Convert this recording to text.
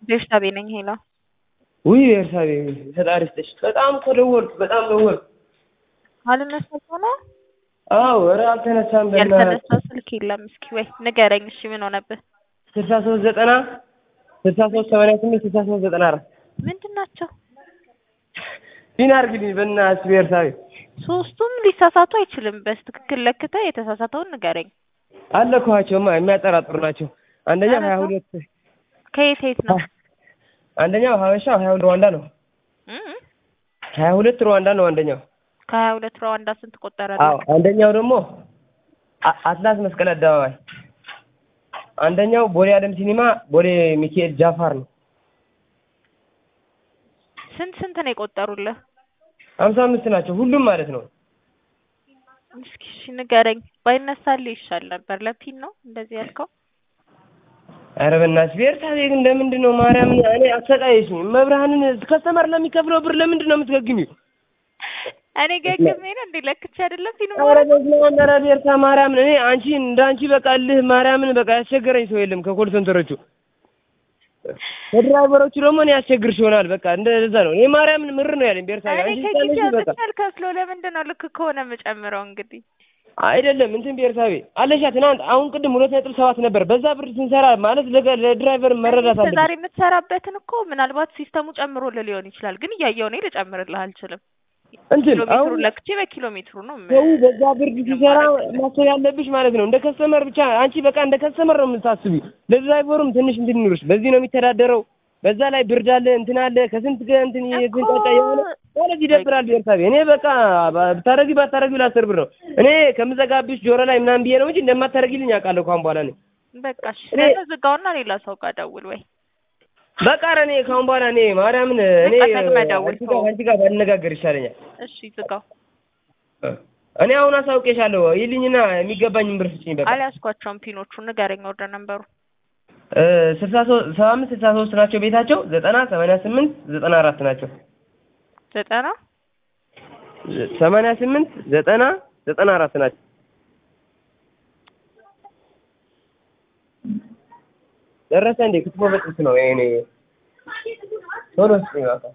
ቤርሳቤ ነኝ ሄላ ውይ ቤርሳቤ ፈጣሪ ይስጥሽ። በጣም እኮ ደወልኩ፣ በጣም ደወልኩ። አልነሳ ነው አዎ፣ ኧረ አልተነሳም። በእናትህ ያልተነሳ ስልክ የለም። እስኪ ወይ ንገረኝ። እሺ ምን ሆነብህ? ስልሳ ሶስት ዘጠና ስልሳ ሶስት ሰማንያ ስምንት ስልሳ ሶስት ዘጠና አራት ምንድን ናቸው? ፊን አድርግልኝ በእናትሽ ቤርሳቤ። ሶስቱም ሊሳሳቱ አይችልም። በትክክል ለክተህ የተሳሳተውን ንገረኝ። አለኳቸውማ የሚያጠራጥሩ ናቸው። አንደኛው ሀያ ሁለት ከየት የት ነው? አንደኛው ሀበሻ ሀያ ሁለት ሩዋንዳ ነው። እም? ሀያ ሁለት ሩዋንዳ ነው አንደኛው። ከሀያ ሁለት ሩዋንዳ ስንት ቆጠረ? አዎ አንደኛው ደግሞ አ- አትላስ መስቀል አደባባይ፣ አንደኛው ቦሌ አለም ሲኒማ ቦሌ ሚካኤል ጃፋር ነው። ስንት ስንት ነው የቆጠሩልህ? ሀምሳ አምስት ናቸው ሁሉም ማለት ነው። እስኪ እሺ ንገረኝ። ባይነሳልህ ይሻል ነበር። ለፒን ነው እንደዚህ ያልከው? ኧረ በእናትሽ ቤርሳቤ ግን ለምንድን ነው ማርያምን እኔ አሰቃየሽኝ። መብርሃንን ከስተመር ለሚከፍለው ብር ለምንድን ነው የምትገግሚው? እኔ ገግሜ ነው እንዴ? ለክቼ አይደለም ፊልም ኧረ በስመ አብ ኧረ ቤርሳ ማርያምን እኔ አንቺ እንደ አንቺ በቃ እልህ ማርያምን በቃ ያስቸገረኝ ሰው የለም ከኮል ሴንተሮቹ ከድራይቨሮቹ ደግሞ እኔ ያስቸግርሽ ይሆናል። በቃ እንደዛ ነው። እኔ ማርያምን ምር ነው ያለኝ ቤርሳቤ እኔ አንቺ ከጊዜ ስታነሺ በቃ አውጥቼ አልከፍለው። ለምንድን ነው ልክ ከሆነ የምጨምረው? እንግዲህ አይደለም እንትን ቤርሳቤ አለሻ ትናንት አሁን ቅድም ሁለት ነጥብ ሰባት ነበር። በዛ ብር ስንሰራ ማለት ለገ- ለድራይቨር መረዳት አለበት። ዛሬ የምትሰራበትን እኮ ምናልባት ሲስተሙ ጨምሮልህ ሊሆን ይችላል። ግን እያየሁ እኔ ልጨምርልህ አልችልም። እንትን ኪሎ አሁን ሜትሩን ለክቼ በኪሎ ሜትሩ ነው የም- ሰው በዛ ብር ሲሰራ ማሰብ ያለብሽ ማለት ነው። እንደ ከስተመር ብቻ አንቺ በቃ እንደ ከስተመር ነው የምታስቢው። ለድራይቨሩም ትንሽ እንትን ይኑርሽ። በዚህ ነው የሚተዳደረው። በዛ ላይ ብርድ አለ እንትን አለ ከስንት ገ- እንትን የተንጫጫ የሆነ ማለት ይደብራል። ቤርሳቤ እኔ በቃ ባ- ብታረጊ ባታረጊ ለአስር ብር ነው እኔ ከምዘጋብሽ ጆሮ ላይ ምናምን ብዬ ነው እንጂ እንደማታረጊልኝ አውቃለሁ ከአሁን በኋላ እኔ በቃ እሺ፣ እኔ- ስለዚህ ዝጋውና ሌላ ሰው ጋር ደውል ወይ በቃ ኧረ እኔ ከአሁን በኋላ እኔ ማርያምን እኔ በቃ ደግመህ ደውል አንቺ ጋር አንቺ ጋር ባነጋገር ይሻለኛል። እሺ፣ ዝጋው። እኔ አሁን አሳውቄሻለሁ። ይልኝና የሚገባኝን ብር ስጭኝ በቃ አልያዝኳቸውም ፒኖቹ። ንገረኝ ወደ ነንበሩ። ስልሳ ሶስት ሰባ አምስት ስልሳ ሶስት ናቸው ቤታቸው። ዘጠና ሰማንያ ስምንት ዘጠና አራት ናቸው። ዘጠና ሰማንያ ስምንት ዘጠና ዘጠና አራት ናቸው። ደረሰ እንዴ? ክትፎ በጥብስ ነው ይሄኔ። ቶሎ ስጭኝ እባክህ።